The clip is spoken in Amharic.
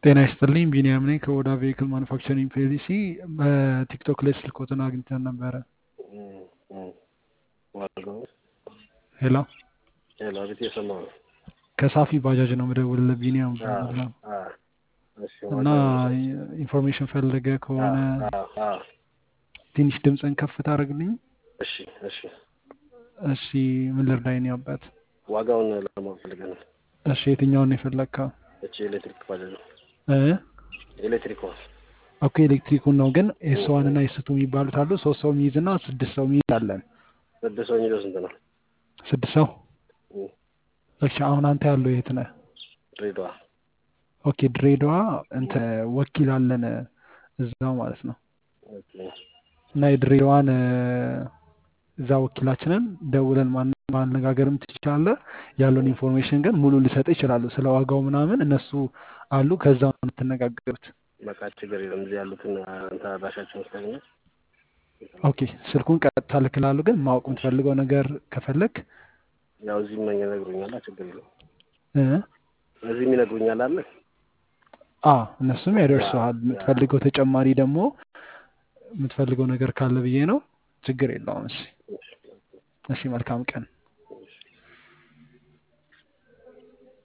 ጤና ይስጥልኝ ቢኒያም ነኝ ከኦዳ ቬሂክል ማኑፋክቸሪንግ ፒኤልሲ በቲክቶክ ላይ ስልክዎትን አግኝተን ነበረ ሄሎ ሄሎ አቤት እየሰማሁ ነው ከሳፊ ባጃጅ ነው የምደውልልህ ቢኒያም እባላለሁ እሺ እና ኢንፎርሜሽን ፈልገ ከሆነ ትንሽ ድምፅን ከፍ ታደርግልኝ እሺ እሺ እሺ ምን ልርዳኝ ነው አባት ዋጋውን ለማወቅ ፈልገን ነው እሺ የትኛውን ነው የፈለግከው እቺ ኤሌክትሪክ ባጃጅ ነው እ ኤሌክትሪክ ዋን ኦኬ ኤሌክትሪኩን ነው ግን ኤስ ዋን እና ኤስ ቱ የሚባሉት አሉ ሶስት ሰው የሚይዝ እና ስድስት ሰው የሚይዝ አለን ስድስት ሰው የሚለው ስንት ነው ስድስት ሰው እም፣ እሺ አሁን አንተ ያለው የት ነህ ድሬዳዋ ኦኬ ድሬዳዋ እንትን ወኪል አለን እዛው ማለት ነው ኦኬ እና የድሬዳዋን እ፣ እዛ ወኪላችንን ደውለን ማን- ማነጋገርም ትችላለህ። ያለውን ኢንፎርሜሽን ግን ሙሉ ሊሰጥ ይችላሉ። ስለ ዋጋው ምናምን እነሱ አሉ። ከዛው ነው የምትነጋገሩት። በቃ ችግር የለም እዚህ ያሉትን አንተ አድራሻቸውን ስለግኘት ኦኬ ስልኩን ቀጥታ ልክላሉ። ግን ማወቅ የምትፈልገው ነገር ከፈለግ ያው እዚህም መኝ ይነግሩኛል ችግር የለም እ እዚህም ይነግሩኛል አለ አ እነሱም ያደርሰዋል። የምትፈልገው ተጨማሪ ደግሞ የምትፈልገው ነገር ካለ ብዬ ነው። ችግር የለውም። እሺ እሺ፣ መልካም ቀን